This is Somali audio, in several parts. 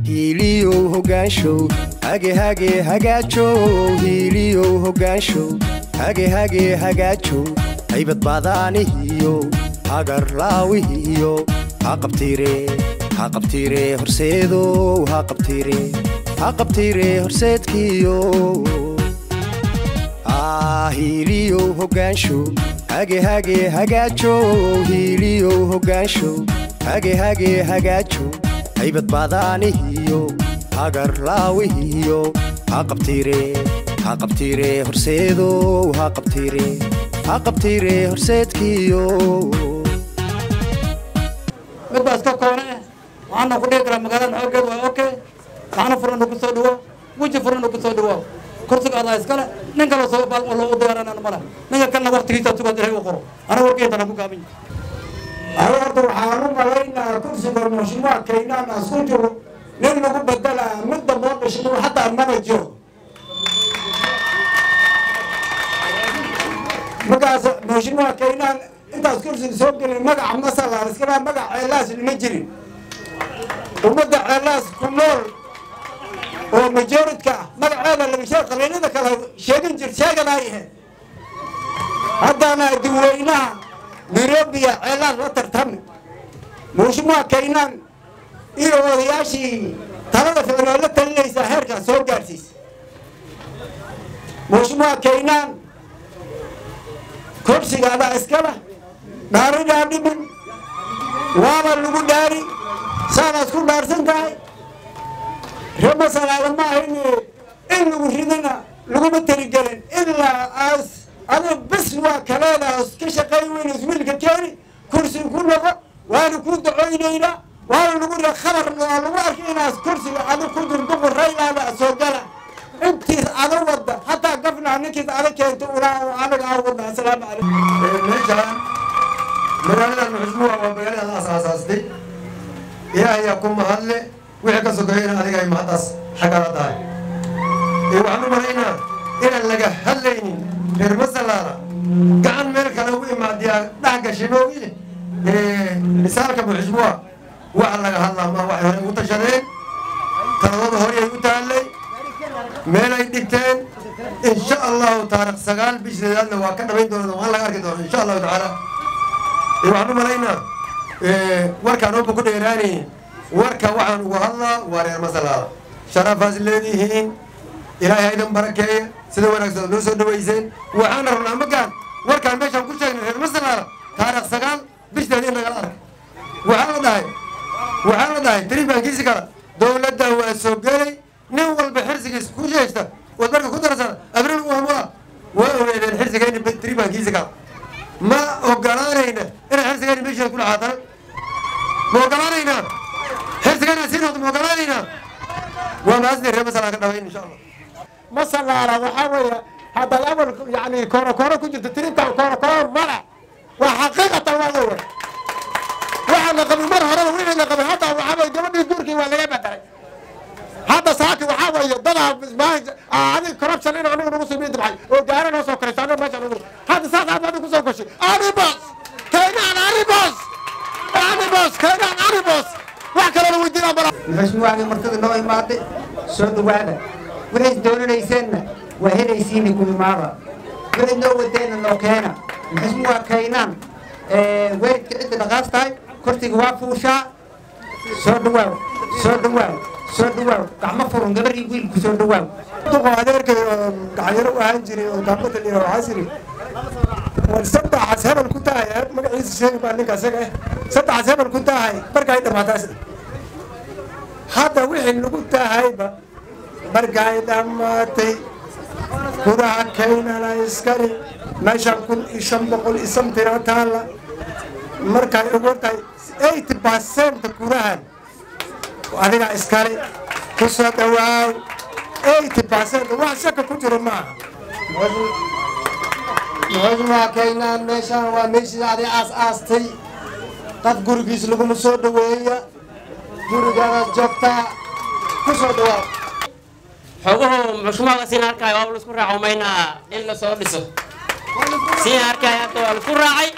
hiiliyow hogaanshow hage hage hagaajow hiiliyow hogaanshow hage hage hagaajow haybad baadaanihiyo hagarlaawihiyo ha qabtiire ha qabtiire horseedow ha qabtiire ha qabtiire horseedkiyo hiiliyow hogaanshow hage hage hagaajow hiiliyow hogaanshow hage hage hagaajow haybad baadaanihiyo hagarlaawihiyo ha qabtiire ha qabtiire horseedow ha qabtiire ha qabtiire horseedkiyo mid baa iska koone eh waxaana ku dhihi karaa magaalada xooggeed waa oke gacno furana ku soo dhawo weji furana ku soo dhawo kursiga adaa iskale nin kale soo baal loogu diyaaranana male ninka kalena waktigiisa sugaad ilahay u qoro aniga warkeetana ku gaabin aniga horta waxaan u malaynaa kursiga mashruuca kaynaan asku jiro nin lagu bedelaa mid damboo dhishmo hataa mana jiro markaas mashruuca kaynaan intaas kursiga soo gelin magaca masala iskala magac ceelaas ma jirin ummadda ceelaas ku nool oo majoridka ah magaceeda laga sheeg qabiilada kale sheegin jir sheeganaayahe haddana dadweynaha nairobiya ceelaas la tartami mashruuca kaynaan iyo odayaashii talada ficnoo la talinaysaa heerkaas soo gaarsiisa mashruuca kaynaan kursiga adaa iskala dhaaridaa dhimin waaba lagu dhaari saanaad ku dhaarsan tahay remasalaada ma ahayn in lagu ridana laguma taligelin ilaa aas adiga bis waa kaleedaas ka shaqayn weynays wiilka keeni kursiga ku noqo waana ku ducoynaynaa waana lagu ri khabar waa lagu arkay inaas kursiga adig ku durduqu raylaada soo gala intiis ada wada hataa gafnaa ninkiis ada keento ulaa anaga aan wadna asalaamu calaykum meeshaan magaaladan muxusmuha waa magaaladaad aasaasaastay ilaahayaa ku mahadle wixii ka sokeeyana adiga ay mahaddaas xaggala tahay ee waxaan u malaynaa inaan laga hadlaynin reer masalaala gacan meel kale ugu imaadiyaa dhex gashay moogiile misaalka muxusmuha waxa laga hadlaa ma waxay hore ugu tashadeen taladooda horey ay u taallay meel ay dhigteen insha allahu taarikh sagaal bisheedaadna waa ka dhamayn doona waan laga arki doona insha allahu tacaala waxaan u malaynaa warkaan oba ku dheeraanaynin warka waxaan ugu hadlaa waa reer masalaada sharafaas leedihiin ilaahay haydan barakeeye sida wanaagsan noo soo dhawayseen waxaana rabnaa magaan warkaan meeshaan ku sheegnay reer masalaada taarikh sagaal bisheed in lagala arko waxaa la dhahay waxaa la dhahay tiribaankiisi kala dowladda waa soo gelay nin walba xirsigiis ku sheegta waad marka ku darasana abriil uamula waa ogeedeen xirsigayni tiribaankiisi kala ma ogolaanayna inay xirsigayni meesheeda ku dhaxaatana ma ogolaanaynaa xirsigayna sii noqdo ma ogolaanaynaa waa maasni reer masalaa ka dhawayn insha allah masalaala waxaa weeye haddaad awal yani kooro kooro ku jirto tirinta kooro kooro mala waa xaqiiqatan waa weeye waxaa la qabay mar horeba wixii la qabay hadda waxaa weye gabadhii guurkii waa laga bedelay hadda saaki waxaa weeye dadaa adig corruption in anigu nagu soo dabxay oo gaara noo soo koraysa aniga meesha nagu hadda saas aad adiga kusoo koshay aribos keenaan aribos aribos keenaan aribos wax kalena weydiinaa mala maxusmuwaagii martida noo imaaday soo dhawaada waxayd doonanayseenna waa helaysiini ku imaada waxayd noo wadeenna noo keena maxusmuwaa kaynaan weeridka cidda dhaqaas tahay kursiga waa fuushaa soo dhawaaw soo dhawaaw soo dhawaaw gacmo furun gabarii wiilku soo dhawaaw duqo adeerkay oo gacanyaro u ahaan jiray oo daambata liira waxaa siri war saddexaas hebel ku tahay magaciisa sheegi baa ninka isaga eh saddexaas hebel ku tahay markaay dhammaataas hadda wixii lagu tahayba markaay dhammaatay gudaha kaynana iskale meeshaan kun iyo shan boqol iyo samtira taalla markay ugu tahay eighty percent gudahan adiga iskale ku soo dhawaaw eighty percent wax shaka ku jiro maaha muxusmuha kaynaan meeshaan waa meeshii adi aas aastay qof gurigiis laguma soo dhaweeya gurigaadaad joogtaa ku soo dhawaaw xoguhu muxushmaga siin arkaayo waa laisku raaco maynaa in la soo dhiso siin arkaayo hadda waa laisku raacay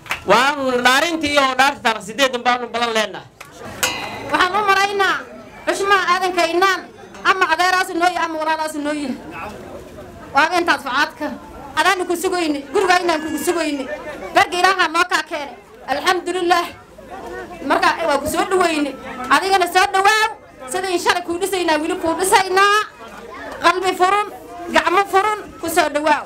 waanu dhaarintii iyo dhaarta taarikh sideedan baanu badan leenahay waxaan u maraynaa xushmaa aadankaynaan ama adeeraas inoo yahay ama walaalaas inoo yahay waaba intaas facaadka adaanu ku sugayne gurigaa inaan kugu sugayne garga ilaahaa noo kaa keenay alxamdulilaah markaa waa ku soo dhawayne adigana soo dhawaaw sidayn shalay kuu dhisaynaa weli kuu dhisaynaa qalbi furun gacmo furun ku soo dhawaaw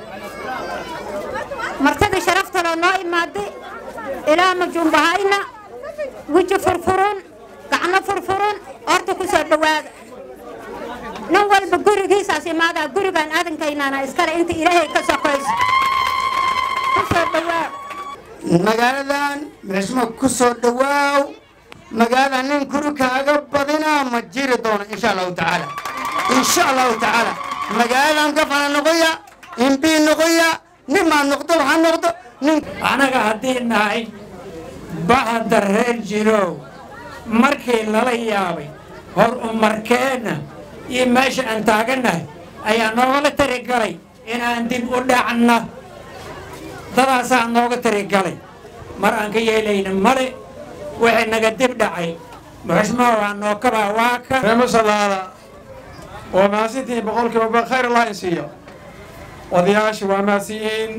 martadii sharaftaloo noo imaaday ilaa majuumbahayna weji furfurun gacno furfurun horta ku soo dhowaada nin walba gurigiisaas imaadaa gurigaan aadankaynaana iskale inta ilaahay ka soqayso ku soo dhowaaw magaaladan mixsmo ku soo dhawaaw magaalada nin kuri kaaga badinaa ma jiri doono insha allahu tacaala insha allahu tacaala magaaladan gafana noqoya imbii noqoya nimaa noqdo waxaa noqdo nin anaga haddii nahay bahda reer jirow markii lala yaabay hor umarkeenna iyo meesha aan taagannahay ayaa noogala tirigalay inaan dib u dhacna dadaasaa nooga tirigalay mar aan ka yeelayna male wixii naga dib dhacay muxushmaa waa noo kabaa waa ka reemo salaada waa mahadsantihiin boqolkiiba ba khayr allah in siiyo odayaasha waa mahadsiyihiin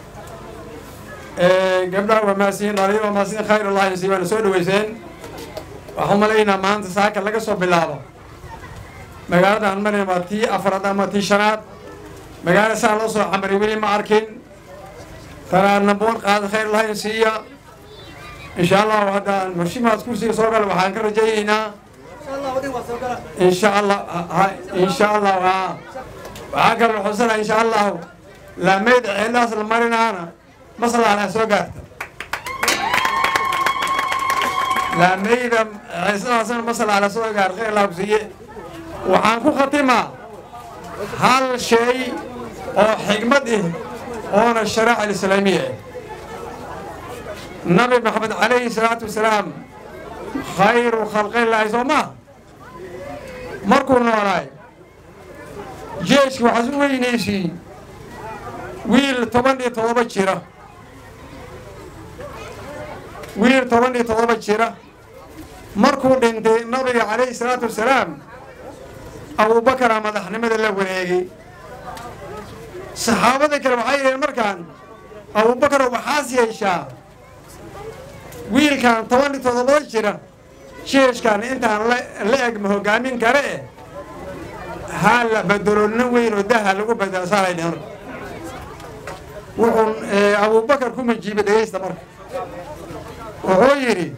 gabdhaha waa mahadsiyiin dhalinyar waa mahadsiyiin khayr allah in siiyo waana soo dhaweyseen waxaan malaynaa maanta saaka laga soo bilaabo magaalada aan marayna waa tii afraad ama tii shanaad magaala saa loo soo camaray weli ma arkin tanaa namboon qaada khayr allah in siiya insha allahu haddaan mushimaas kursiga soo gala waxaan ka rajaynaynaa insha allah insha allah haa waxaa kaloo xusana insha allahu laamayda ceellahaas la marinaana maslaxna soo gaarta laamayda ceeslahaasna maslaxna soo gaar khayr allah kusiiye waxaan ku khatimaa hal shay oo xigmad ah oona sharaaca alislaamiya ah nabi maxamed calayhi salaatu wasalaam khayru khalqillaahi soo maa markuu noolaay jeeshki waxaas u weynaysiin wiil toban iyo todoba jira wiil toban iyo todoba jira markuu dhintay nabiga calayhi salaatu wasalaam abuubakaraa madaxnimada la wareegay saxaabada kale waxay yidheen markaan abuubakar waxaas yeeshaa wiilkan toban iyo todobada jira jeeshkan intaan la eg ma hogaamin kare eh haa la bedelo nin weyn oo daha lagu bedelo saalay dhehen marka wuxuu abuubakar ku majiibay dhegaysta marka wuxuu yidhi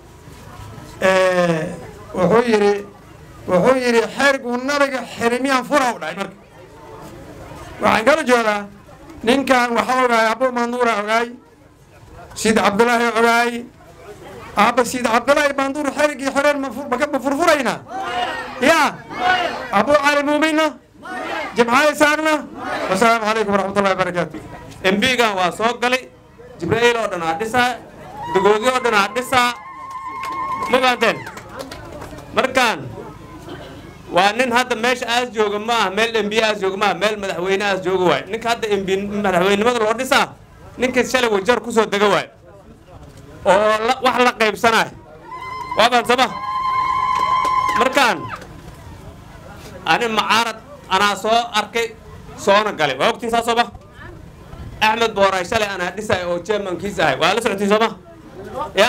wuxuu yidhi wuxuu yidhi xeriguu nabiga xirimiyaan fura u dhahay marka waxaan kala joodaa ninkan waxaa ogaay abuu manduura ogaay sid cabdulaahi ogaay aabba sid cabdulaahi manduur xerigii xoreen ma furfuraynaa yaa abuu cali muuminna jimcaali saarna wasalaamu calaykum waraxmatullahi wabarakaatu embigan waa soo galay jibraa'iil oo dhan aa dhisaa dagoodi oo dhan aa dhisaa ma fahanteen markaan waa nin hadda meesha aas jooga ma aha meel embiye aas jooga ma aha meel madaxweyne aas jooga waaye ninka hadda embi madaxweynenimada loo dhisaa ninka shalay wajar ku soo dega waaye oo wax la qaybsanaayo waa fahansama markaan ani macaarad anaa soo arkay soona galay waa ogtiin saas sooma axmed booraay shalay anaa dhisay oo jermankiis ahay waa la socotiin sooma ya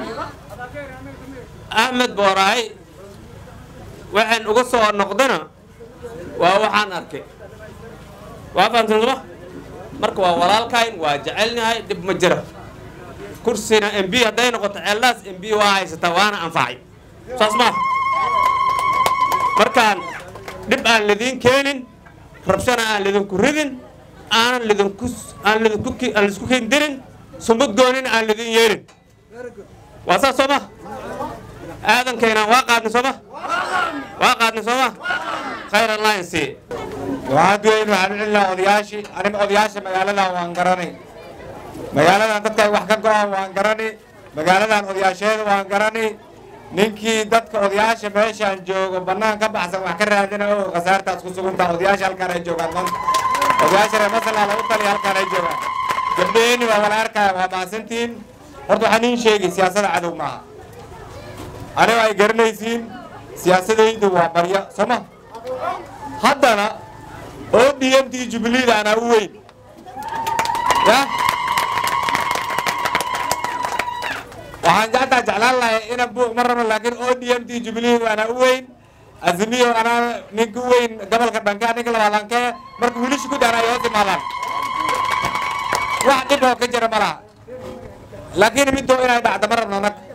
axmed booraay waxaan uga soo noqdana waa waxaan arkay waa fahamsan sooma marka waa walaalkayn waa jecelnahay dhib ma jira kursina m b hadday noqoto ceeldaas m b waa haysataa waana anfacay saas maa markaan dhib aan lidiin keenin rabshana aan lidinku ridin aanan lidinku aan lidinku aan lisku kendirin sumad goonina aan lidin yeelin waa saas soo ma aadankayna waa qaadnay soo ma waa qaadnay soo ma khayr alliance waxaad weyn waxaan u celinaa odayaashii aniga odayaasha magaaladan waan garanay magaaladan dadka ay wax ka go-aan waan garani magaaladan odayaasheeda waan garani ninkii dadka odayaasha meeshaan joogo bannaan ka baxsan wax ka raadina oo khasaartaas ku suguntaa odayaasha halkaan ay joogaan maanta odayaasha reer masalaa lagu taliya halkaan ay joogaan gabdhaheenni waa wala arkaya waa mahadsantihiin horta waxaan iin sheegay siyaasada cadow maaha aniga ay garanaysiin siyaasadaydu waa barya sooma haddana oo d m t jubileeda anaa u weyn ya waxaan jectaa jeclaan lahay ina buuq ma rabo laakiin oo d m t jubileedu anaa u weyn azimiyo anaa ninka u weyn gobolka dhanka ninka labaalankee marka wiilasha ku dhaana ay hoos imaadaan wax dhib oo ka jira ma laha laakiin midoo inay dhacdo ma rabno annaga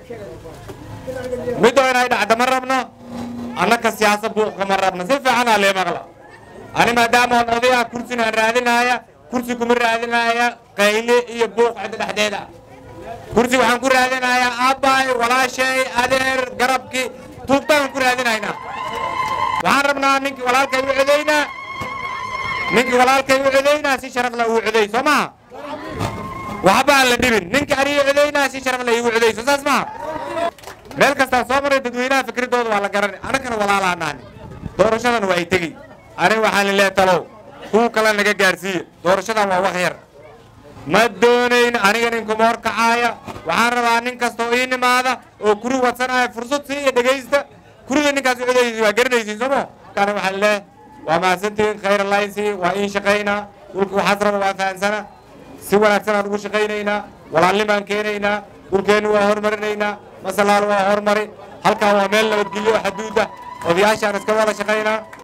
midoo inay dhacdo ma rabno annaka siyaasa buuqka ma rabno si fiican aa lee maqla ani maadaama on odaya kursina aan raadinaya kursi kuma raadinaya qayle iyo buuq cidda dhexdeeda kursi waxaan ku raadinayaa aabbaay walaashay adeer garabki tuugtaan ku raadinaynaa waxaan rabnaa ninkii walaalkay u codaynaa ninkii walaalkay u codaynaa si sharaf la uu coday soo maha waxba aan la dhibin ninkii aniga codaynaa si sharaf la iigu codayso saas maha meel kastaan soo maray dadweynaha fikradooda waa la garanay annagana walaalaa naani doorashadan waa ay tegey aniga waxaan lileehay talow kuwa kale naga gaarsiiye doorashadan waa wax yar ma doonayn aniga ninkuma horkacaaya waxaan rabaa nin kastoo ii nimaada oo kuri wadsanaya fursad sii iyo dhegaysta kuriga ninkaas codaysi waa garanaysiin sooma kana waxaan leehay waa mahadsantihiin khayr allaysi waa iin shaqaynaa dhulka waxaas raba waa fahansana si wanaagsan aan ugu shaqaynaynaa walaalnimaan keenaynaa dhulkeennu waa hormarinaynaa masalaal waa hormari halkaan waa meel nabadgelyo oo xaduuda odayaashaan iska wada shaqaynaa